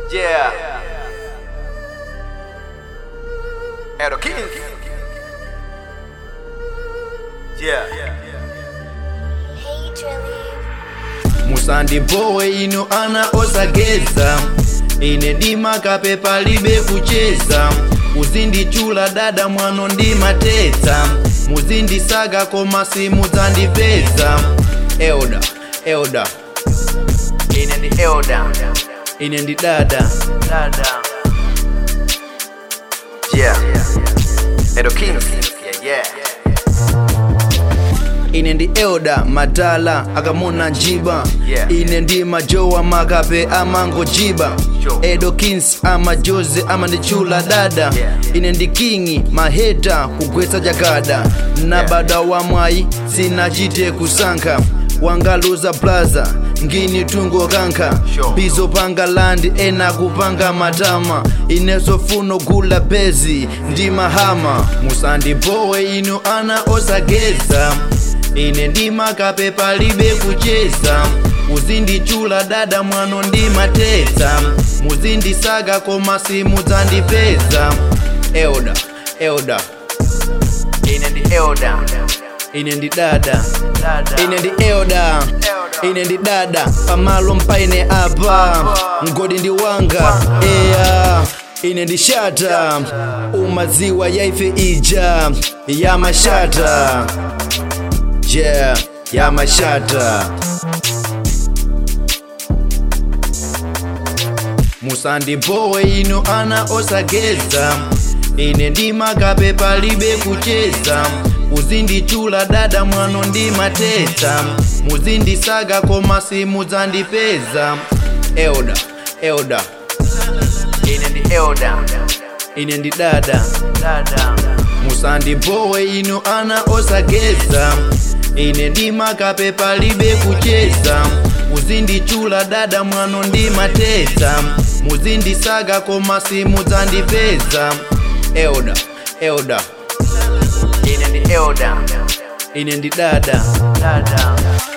Yeah. Edo King. Yeah. Hey, Drilly. musandi bowe ino ana osageza ine ndimakape palibe kucheza uzindichula dada mwano ndimateta muzindisaga koma simudzandipeza elda elda Ine ndi Elda. ine ndi dada Dada. Yeah. Edo King. Yeah, yeah. ine ndi elda madala akamona njiba Yeah. ine ndi majowa makape amangojiba Sure. edo kings amajoze amanditchula dada Yeah. ine ndi kingi maheta kugwetsa jakada na Yeah. bada wa mwayi sinachite kusankha wangaluza plaza ngini tungo kankha Sure. bizo panga landi ena kupanga matama ineso funo gula bezi ndi mahama musandibowe inu ana osageza ine ndimakape palibe kucheza uzindichula dada mwano ndimateta muzindisaga koma simudzandipeza elda elda Ine ndi Elda. ine ndi dada Dada. ine ndi elda ine ndi dada pamalo mpaine apa mgodi ndi wanga eya ine ndi shata umaziwa yaife ija ya mashata yeah ya mashata musandibowe ino ana osageza ine ndimakape palibe kucheza uzindichula dada mwano ndimateta muzindisaga koma simudzandipeza elda elda Ine ndi Elda. ine ndi dada Dada. musandibowe ino ana osageza ine ndimakape palibe kucheza uzindichula dada mwano ndimateta muzindisaga koma simudzandipeza elda elda Ine ndi Elda. ine ndi dada Dada.